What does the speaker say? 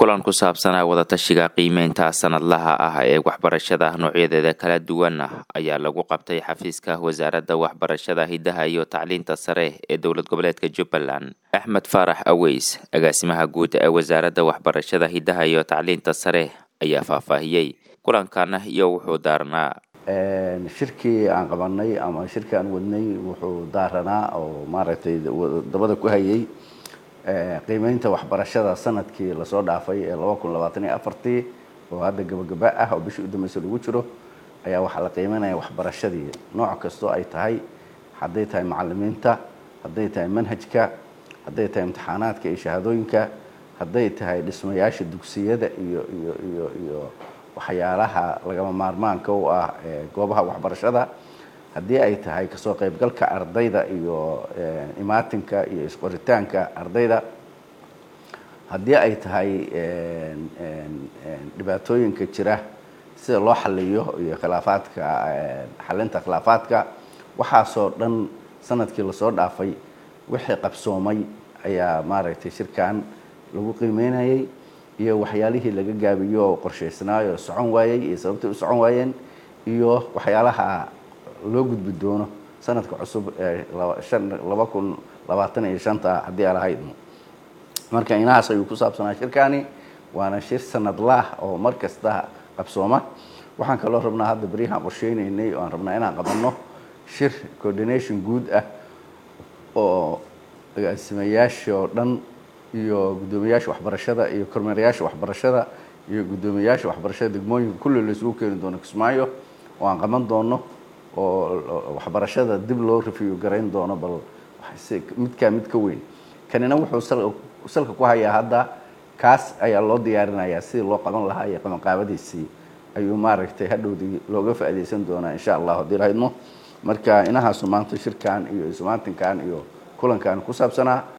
kulan ku saabsanaa wadatashiga qiimeynta sanadlaha ah ee waxbarashada noocyadeeda kala duwan ayaa lagu qabtay xafiiska wasaaradda waxbarashada hidaha iyo tacliinta sare ee dowlad goboleedka jubbaland axmed faarax aweys agaasimaha guud ee wasaaradda waxbarashada hidaha iyo tacliinta sare ayaa faahfaahiyey kulankan iyo wuxuu daarnaa shirkii aan qabanay ama shirkii aan wadnay wuxuu daaranaa oo maaragtay dabada ku hayay qiimeynta waxbarashada sanadkii lasoo dhaafay ee laba kun labaatan iyo afartii oo hadda gabagaba ah oo bishii udambeysa lagu jiro ayaa waxaa la qiimeynaya waxbarashadii nooc kastoo ay tahay hadday tahay macalimiinta hadday tahay manhajka hadday tahay imtixaanaadka iyo shahaadooyinka hadday tahay dhismayaasha dugsiyada iyo iyo iyo iyo waxyaalaha lagama maarmaanka u ah goobaha waxbarashada haddii ay tahay kasoo qaybgalka ardayda iyo imaatinka iyo isqoritaanka ardayda haddii ay tahay dhibaatooyinka jira sida loo xaliyo iyo khilaafaadka xalinta khilaafaadka waxaasoo dhan sanadkii lasoo dhaafay wixii qabsoomay ayaa maaragtay shirkan lagu qiimeynayay iyo waxyaalihii laga gaabiyo oo qorshaysnaayo socon waayey iyo sababtay u socon waayeen iyo waxyaalaha loo gudbi doono sanadka cusub ee laba kun labaatan iyo shanta haddii aan lahayd marka inahaas ayuu ku saabsanaa shirkani waana shir sanadlaah oo mar kasta qabsooma waxaan kaloo rabnaa hadda beryahaan qorsheynaynay oo aan rabnaa inaan qabanno shir coordination guud ah oo agaasimayaasha oo dhan iyo guddoomiyaasha waxbarashada iyo kormeerayaasha waxbarashada iyo guddoomiyaasha waxbarashada degmooyinka kulli laisugu keeni doono kismaayo oo aan qaban doono oo waxbarashada dib loo review garayn doono bal midkaa mid ka weyn kanina wuxuu salka ku hayaa hadda kaas ayaa loo diyaarinayaa sidii loo qaban lahaa iyo qabanqaabadiisii ayuu maaragtay hadhowdii looga faa'iidaysan doonaa insha allah haddii lahaydmo marka inahaasu maanta shirkan iyo ismaatinkan iyo kulankan ku saabsanaa